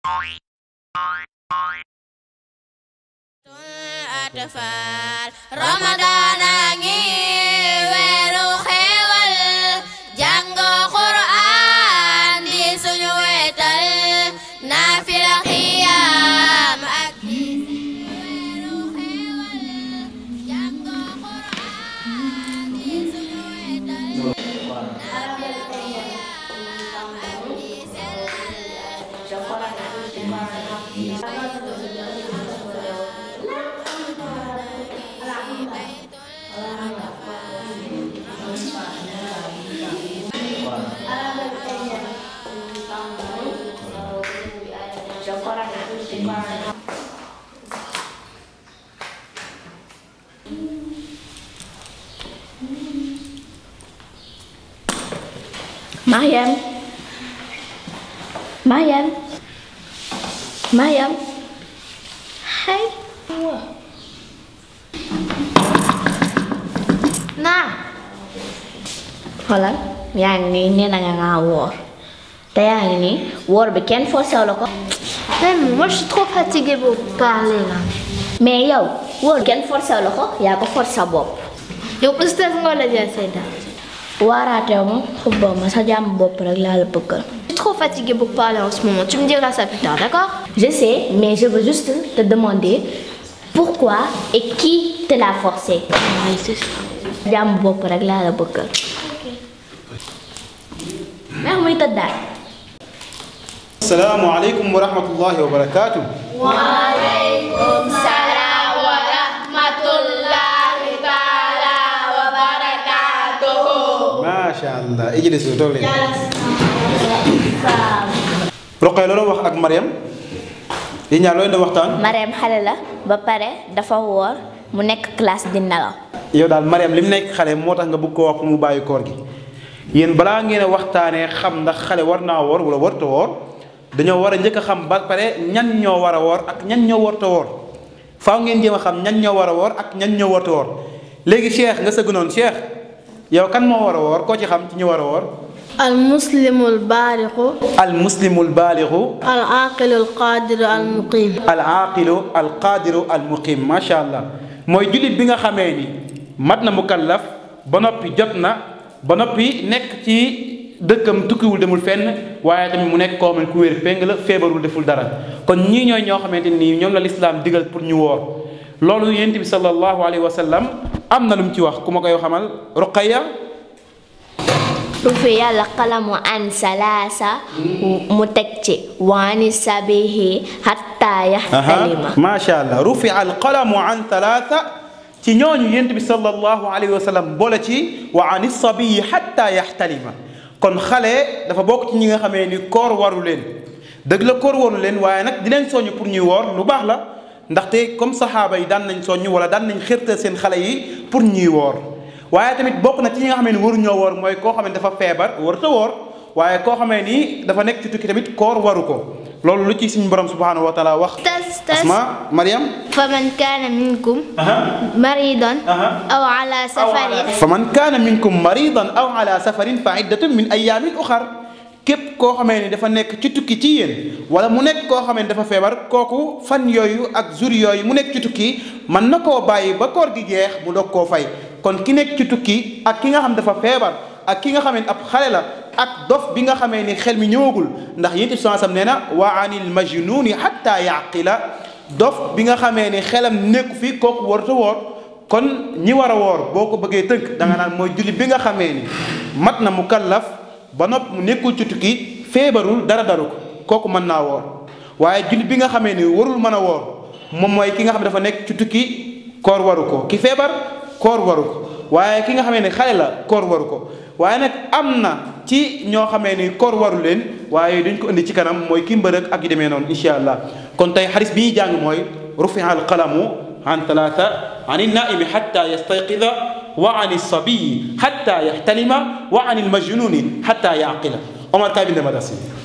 atfal Ramadan a ngi weeru xéewal jàng Qur'an di suñu wetal naafila xiyaam ak di weeru xéewal jàng Qur'an di suñu wetal naafila xiyaam ak di Mariam Mariam Mariam Hai Nah xoolal yaa ngi nii nee na nga ngaa woor te yaa ngi nii woor bi kenn forcé la ko Même moi, je suis trop fatiguée pour parler là. mais yow woor kenn forcé la ko yaa ko forcé sa bopp yow oustaz nga la jël Seyda. waaraatew ma xubba ma sa jàmm bopp rek laa la bëggal Je suis trop fatiguée pour parler en ce moment. Tu me diras ça plus tard, d'accord Je sais, mais je veux juste te demander pourquoi et qui te l'a forcé. Oui, c'est ça. jàmm bopp rek laa la bëggal. Mer muy tëddaat. salaamaaleykum wa rahmatullahi wa barakaatu. Waaleykum salaam wa rahmatullahi taala wa barakaatuhu. macha allah ijlisu toog leen. Roqay loolu wax ak Mariam. yi ñaar looy doon waxtaan. Mariam xale la ba pare dafa woor mu nekk classe di nelaw. yow daal Mariam li mu nekk xale moo tax nga bëgg koo wax pour mu bàyyi koor gi yéen balaa ngeen a waxtaanee xam ndax xale war naa woor wala warta woor dañoo war a njëkk a xam ba pare ñan ñoo war a woor ak ñan ñoo warta woor faaw ngeen jéem a xam ñan ñoo war a woor ak ñan ñoo warta woor léegi Cheikh nga sëgg noonu Cheikh yow kan moo war a woor koo ci xam ci ñu war a woor. المسلم البالغ al muslimul baalixu العاقل القادر المقيم al aaqilu al qaadiru al muqim macha allah mooy jullit bi nga xamee ni mat na mukallaf ba noppi jot na ba noppi nekk ci dëkkam tukkiwul demul fenn waaye tamit mu nekk koo xam ne ku wér péng la feebarul deful dara kon ñii ñooy ñoo xamante nii ñoom la lislaam digal pour ñu woor loolu yonent bi sallallahu alayhi wa sallam am na lu mu ci wax ku ma koy xamal Ruqayya rufi yàlla qalamu an salaasa mu teg ci waani sabihi hatta yaxtalima macha allah rufi al qalamu an talaata ci ñooñu yent bi sallallahu alayhi wa sallam boole ci wa an sabiyi hatta yaxtalima kon xale dafa bokk ci ñi nga xamee ni koor waru leen dëgg la koor waru leen waaye nag di leen soññ pour ñuy woor lu baax la ndaxte comme saxaaba yi daan nañ soññ wala daan nañ xërtal seen xale yi pour ñuy woor waaye tamit bokk na ci ñi nga xamee ni waruñoo woor mooy koo xam ne dafa feebar warut a woor waaye koo xamee ni dafa nekk ci tukki tamit koor waru ko loolu lu ci suñu borom subhanahu wa taala wax tas tas asma mariam فمن كان منكم مريضا أو على سفر fa man kaana minkum maridan aw ala safarin fa iddatun min ayamin uxar képp koo xamee ni dafa nekk ci tukki ci yéen wala mu nekk koo xamee ni dafa feebar kooku fan yooyu ak jour yooyu mu nekk ci tukki mën na koo bàyyi ba koor gi jeex mu doog koo fay kon ki nekk ci tukki ak ki nga xam dafa feebar ak ki nga xamee ni ab xale la ak dof bi nga xamee ni xel mi ñëwagul ndax yéen it sam nee na wa anil majnuni hatta yaqila dof bi nga xamee ni xelam nekku fi kooku warut a woor kon ñi war a woor boo ko bëggee tënk da nga naan mooy julli bi nga xamee ni mat na mu kallaf ba nopp mu nekkul ci tukki feebarul dara daru ko kooku mën naa woor waaye julli bi nga xamee ni warul mën a woor moom mooy ki nga xam ne dafa nekk ci tukki koor waru ko ki feebar koor waru ko waaye ki nga xamee ni xale la koor waru ko waaye nag am na ci ñoo xamee ni koor waru leen waaye dañ ko indi ci kanam mooy ki mbërëg ak yu demee noonu incha allah kon tey xaris bi ñuy jàng mooy rufi'a al qalamu an talaata an naimi xatta yastayqida wa an sabiyi xatta yaxtalima wa an almajnuni xatta yaqila Omar kaay binde ma das